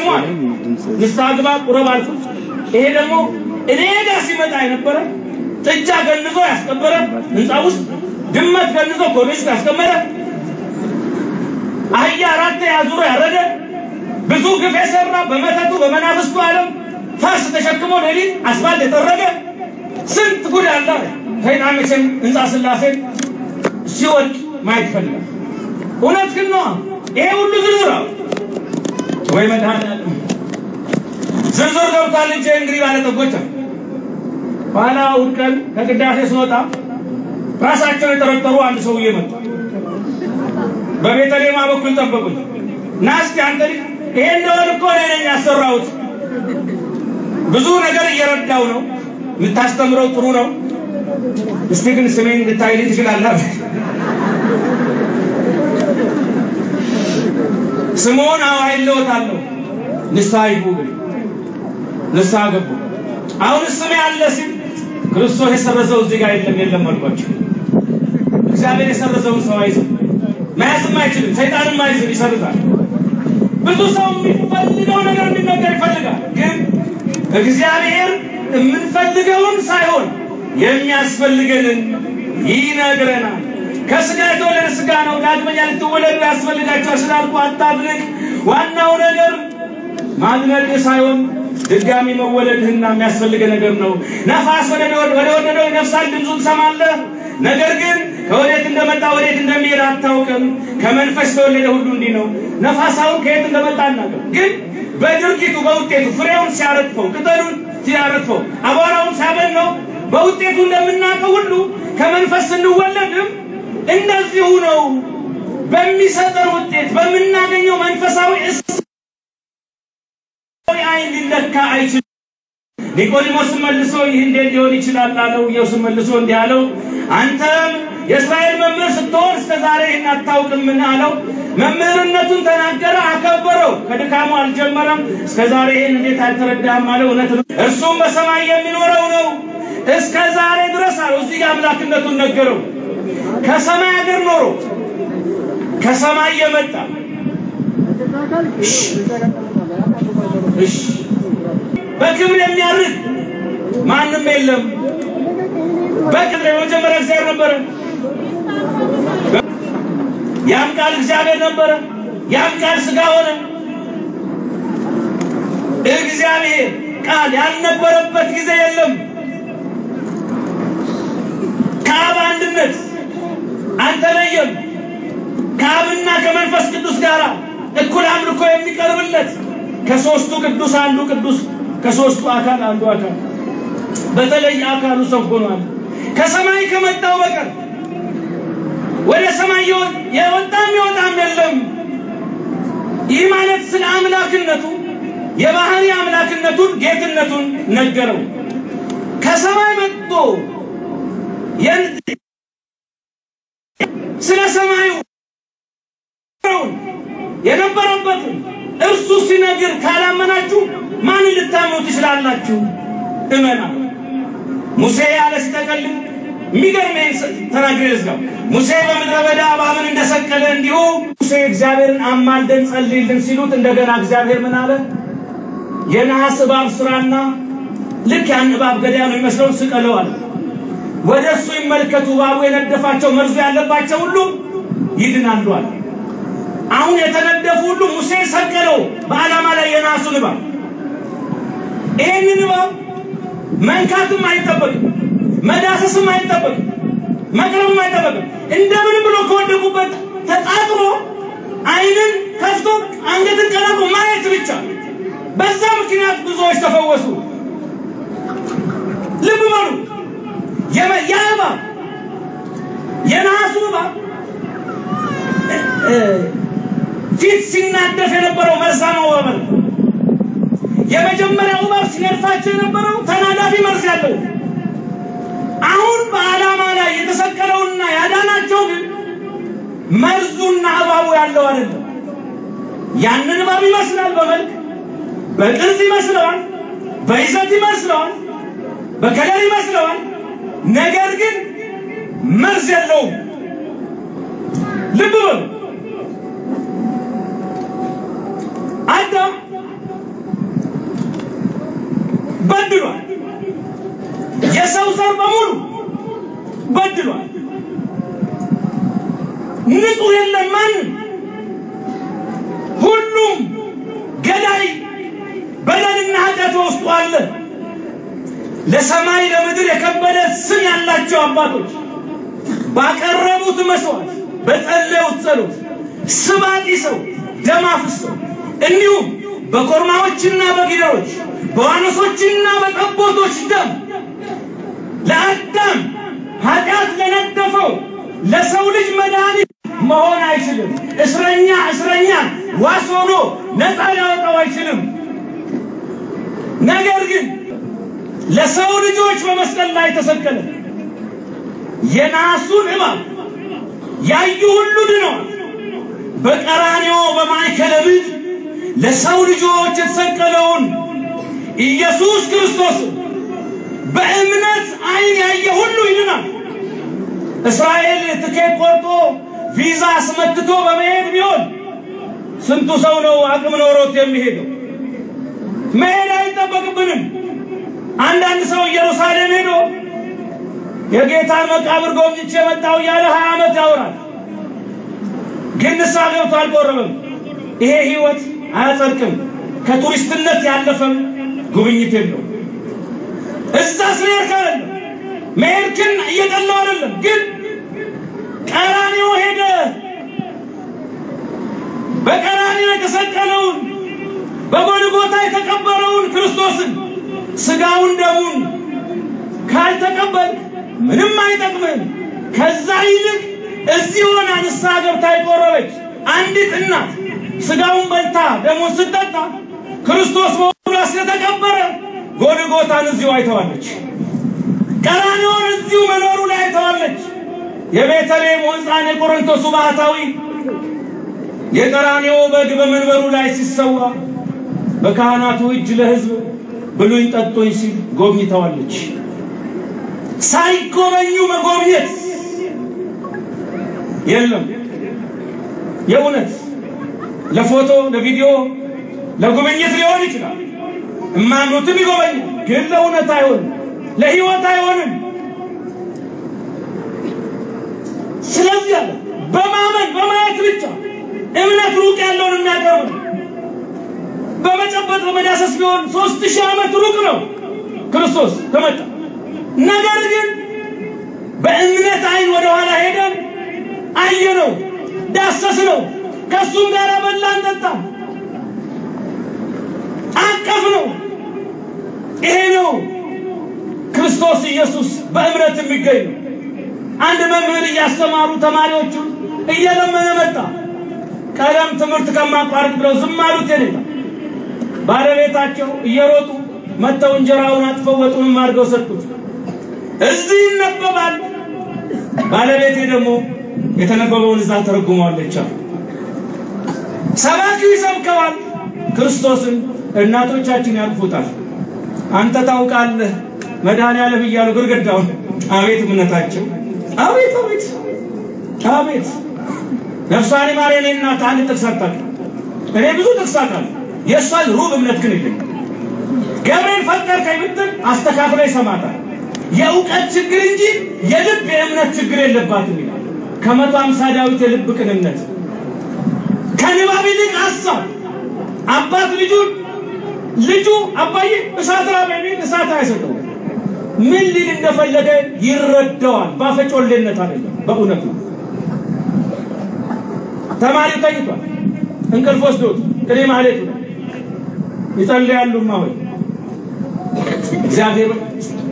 ተሸክሟል። ንስሐ ግባ ቁረብ አልኩት። ይሄ ደግሞ እኔ ጋር ሲመጣ የነበረ ጥጃ ገንዞ ያስቀበረ ህንፃ ውስጥ ድመት ገንዞ ኮርኒስ ያስቀመረ አህያ አራት አዙሮ ያረደ ብዙ ግፍ የሰራ በመተቱ በመናፍስቱ ዓለም ፈርስ ተሸክሞ ሌሊት አስፋልት የጠረገ ስንት ጉድ አለ። ሰይጣን መቼም ህንፃ ስላሴን ሲወድ ማየት ይፈልጋል። እውነት ግን ነው። ይሄ ሁሉ ዝርዝር ወይ መድኃኒዓለም ዝርዝር ገብቷል እንጂ እንግዲህ ባለጠጎች ኋላ እሑድ ቀን ከቅዳሴ ስወጣ ራሳቸውን የጠረጠሩ አንድ ሰውዬ መጡ። በቤተሌማ በኩል ጠበቁኝ። ና እስኪ አንተ ልጅ ይሄ እንደሆነ እኮ እኔ ነኝ ያሰራሁት። ብዙ ነገር እየረዳው ነው። የምታስተምረው ጥሩ ነው። እስቲ ግን ስሜን እንድታይልኝ ትችላለህ? ስምዖን አዎ አይለወጣለሁ። ንስሐ ይግቡ ግን ንስሐ ገቡ። አሁን ስሜ አለ ሲል ክርስቶስ የሰረዘው እዚህ ጋር የለም የለም አልኳቸው። እግዚአብሔር የሰረዘውን ሰው አይዝም፣ መያዝም አይችልም። ሰይጣንም አይዝም፣ ይሰርዛል። ብዙ ሰው የሚፈልገው ነገር እንዲነገር ይፈልጋል። ግን እግዚአብሔር የምንፈልገውን ሳይሆን የሚያስፈልገንን ይነግረናል። ከስጋ የተወለደ ስጋ ነው። ዳግመኛ ልትወለዱ ያስፈልጋቸዋል ስላልኩ አታድንቅ። ዋናው ነገር ማድነቅ ሳይሆን ድጋሚ መወለድህና የሚያስፈልገ ነገር ነው። ነፋስ ወደ ወደደው ይነፍሳል፣ ድምፁን ትሰማለህ። ነገር ግን ከወዴት እንደመጣ ወዴት እንደሚሄድ አታውቅም። ከመንፈስ የተወለደ ሁሉ እንዲህ ነው። ነፋሳውን ከየት እንደመጣ አናውቅም። ግን በድርጊቱ በውጤቱ ፍሬውን ሲያረግፈው፣ ቅጠሉን ሲያረግፈው፣ አቧራውን ሲያበላው በውጤቱ እንደምናውቀው ሁሉ ከመንፈስ ስንወለድም እንደዚሁ ነው። በሚሰጠን ውጤት በምናገኘው መንፈሳዊ አይን ሊለካ አይችልም። ኒቆዲሞስ መልሶ ይህ እንዴት ሊሆን ይችላል አለው። ኢየሱስ መልሶ እንዲህ አለው፣ አንተም የእስራኤል መምህር ስትሆን እስከ ዛሬ ይህን አታውቅምን አለው። መምህርነቱን ተናገረ፣ አከበረው። ከድካሙ አልጀመረም። እስከ ዛሬ ይህን እንዴት አልተረዳህም አለው። እውነት ነው፣ እርሱም በሰማይ የሚኖረው ነው። እስከ ዛሬ ድረስ አለው። እዚህ ጋር አምላክነቱን ነገረው። ከሰማይ ሀገር ኖሮ ከሰማይ የመጣ እሺ በክብር የሚያርግ ማንም የለም። በክብር የመጀመሪያ እግዚአብሔር ነበረ። ያም ቃል እግዚአብሔር ነበረ። ያም ቃል ሥጋ ሆነ። እግዚአብሔር ቃል ያልነበረበት ጊዜ የለም። ከአብ አንድነት አልተለየም። ከአብና ከመንፈስ ቅዱስ ጋር እኩል አምልኮ የሚቀርብለት ከሶስቱ ቅዱስ አንዱ ቅዱስ ከሶስቱ አካል አንዱ አካል በተለይ አካሉ ሰው ሆኗል። ከሰማይ ከመጣው በቀር ወደ ሰማይ የወጣም የወጣም የለም። ይህ ማለት ስለ አምላክነቱ የባህሪ አምላክነቱን ጌትነቱን ነገረው። ከሰማይ መጥቶ ስለ ሰማዩ የነበረበትን እርሱ ሲነግር ካላመናችሁ ማን ልታምኑ ትችላላችሁ? እመና። ሙሴ ያለ ሲጠቀልል የሚገርም ተናግሬ ዝጋው። ሙሴ በምድረ በዳ እባብን እንደሰቀለ እንዲሁ ሙሴ እግዚአብሔርን አማልደን ጸልይልን ሲሉት እንደገና እግዚአብሔር ምን አለ? የነሐስ እባብ ስራና ልክ ያን እባብ ገዳይ ነው የሚመስለውን ስቀለው አለ። ወደ እሱ ይመልከቱ፣ እባቡ የነደፋቸው መርዙ ያለባቸው ሁሉ ይድናሉ አለ። አሁን የተነደፉ ሁሉ ሙሴ ሰቀለው በዓላማ ላይ የነሐሱን እባብ። ይህንን እባብ መንካትም አይጠበቅም፣ መዳሰስም አይጠበቅም፣ መቅረብም አይጠበቅም። እንደምን ብሎ ከወደቁበት ተጣጥሮ ዓይንን ከፍቶ አንገትን ቀላቅሎ ማየት ብቻ። በዛ ምክንያት ብዙዎች ተፈወሱ። ልብ በሉ። ያ እባብ የነሐሱ እባብ ፊት ሲናደፍ የነበረው መርዛማው እባብ የመጀመሪያው እባብ ሲነድፋቸው የነበረው ተናዳፊ መርዝ ያለው አሁን በዓላማ ላይ የተሰቀለውና ያዳናቸው ግን መርዙና እባቡ ያለው አይደለም። ያንን እባብ ይመስላል፣ በመልክ በቅርጽ ይመስለዋል፣ በይዘት ይመስለዋል፣ በከለር ይመስለዋል። ነገር ግን መርዝ የለውም። ልብ በሉ። አዳም በድሏል። የሰው ዘር በሙሉ በድሏል። ንጹሕ የለም ማንም። ሁሉም ገዳይ በደልና ኃጢአት በውስጡ አለ። ለሰማይ ለምድር የከበደ ስም ያላቸው አባቶች ባቀረቡት መስዋዕት በጸለዩት ጸሎት ስብ አጢሰው ደም አፍሰው እንዲሁም በኮርማዎችና በጊደሮች በዋኖሶችና በጠቦቶች ደም ለአዳም ኃጢአት ለነደፈው ለሰው ልጅ መድኃኒት መሆን አይችልም። እስረኛ እስረኛ ዋስ ሆኖ ነፃ ሊያወጣው አይችልም። ነገር ግን ለሰው ልጆች በመስቀል ላይ ተሰቀለ። የናሱን እባብ ያዩ ሁሉ ድነዋል። በቀራንዮ በማዕከለ ምድር ለሰው ልጆች የተሰቀለውን ኢየሱስ ክርስቶስን በእምነት ዓይን ያየ ሁሉ ይድናል። እስራኤል ትኬት ቆርጦ ቪዛ አስመትቶ በመሄድ ቢሆን ስንቱ ሰው ነው አቅም ኖሮት የሚሄደው? መሄድ አይጠበቅብንም። አንዳንድ ሰው ኢየሩሳሌም ሄዶ የጌታን መቃብር ጎብኝቼ መጣሁ እያለ ሀያ ዓመት ያወራል። ግን ንስሐ ገብቶ አልቆረበም። ይሄ ህይወት አያጸድቅም። ከቱሪስትነት ያለፈም ጉብኝት የለው። እዛ ስለሄድክ አይደለም መሄድክን እየጠላው አይደለም፣ ግን ቀራንዮ ሄደ በቀራንዮ የተሰቀለውን በጎልጎታ የተቀበረውን ክርስቶስን ስጋውን ደሙን ካልተቀበል ምንም አይጠቅምም። ከዛ ይልቅ እዚህ ሆና ንስሐ ገብታ የቆረበች አንዲት እናት ስጋውን በልታ ደሙን ስጠጣ ክርስቶስ መሆኑን ስለተቀበረ ጎልጎታን እዚሁ አይተዋለች። ቀራንዮን እዚሁ መኖሩ ላይ አይተዋለች። የቤተልሔም ሕፃን የቆሮንቶሱ ባህታዊ የቀራንዮ በግ በመንበሩ ላይ ሲሰዋ በካህናቱ እጅ ለሕዝብ ብሉኝ ጠጡኝ ሲል ጎብኝተዋለች። ሳይጎበኙ መጎብኘት የለም። የእውነት ለፎቶ ለቪዲዮ ለጉብኝት ሊሆን ይችላል። እማኑትም ይጎበኛል፣ ግን ለእውነት አይሆንም፣ ለሕይወት አይሆንም። ስለዚህ አለ በማመን በማየት ብቻ እምነት ሩቅ ያለውን የሚያቀርብ በመጨበጥ በመዳሰስ ቢሆን ሶስት ሺህ ዓመት ሩቅ ነው ክርስቶስ ከመጣ። ነገር ግን በእምነት አይን ወደኋላ ሄደን አየነው፣ ዳሰስነው፣ ከእሱም ጋር በላን ጠጣን፣ አቀፍ ነው። ይሄ ነው ክርስቶስ ኢየሱስ በእምነት የሚገኝ ነው። አንድ መምህር እያስተማሩ ተማሪዎቹ እየለመነ መጣ። ቀለም ትምህርት ከማቋረጥ ብለው ዝም አሉት። የኔታ ባለቤታቸው እየሮጡ መጥተው እንጀራውን አጥፈው ወጡንም አድርገው ሰጡት። እዚህ ይነበባል። ባለቤቴ ደግሞ የተነበበውን እዛ ተረጉመዋለች። ሰባኪው ይሰብከዋል ክርስቶስን፣ እናቶቻችን ያቅፉታል። አንተ ታውቃለህ መድኃኔዓለም እያሉ ግርግዳውን አቤት እምነታቸው! አቤት አቤት አቤት! ነፍሷን ይማር የኔ እናት አንድ ጥቅስ አታውቅም። እኔ ብዙ ጥቅስ አውቃለሁ። የእሷን ሩብ እምነት ግን የለኝም። ገብርኤል ፈጠርከኝ ብትል አስተካክሎ ይሰማታል። የእውቀት ችግር እንጂ የልብ የእምነት ችግር የለባትም ይላል። ከመቶ አምሳ ዳዊት የልብ ቅንነት ከንባብ ይልቅ ሀሳብ አባት ልጁን ልጁ አባዬ እሳት ራበኝ ቢል እሳት አይሰጠውም። ምን ሊል እንደፈለገ ይረዳዋል። ባፈጮሌነት አይደለም፣ በእውነት ነው። ተማሪው ተኝቷል፣ እንቅልፍ ወስዶት ቅኔ ማህሌቱ ነው። ይጸልያሉ። ማሆይ እግዚአብሔር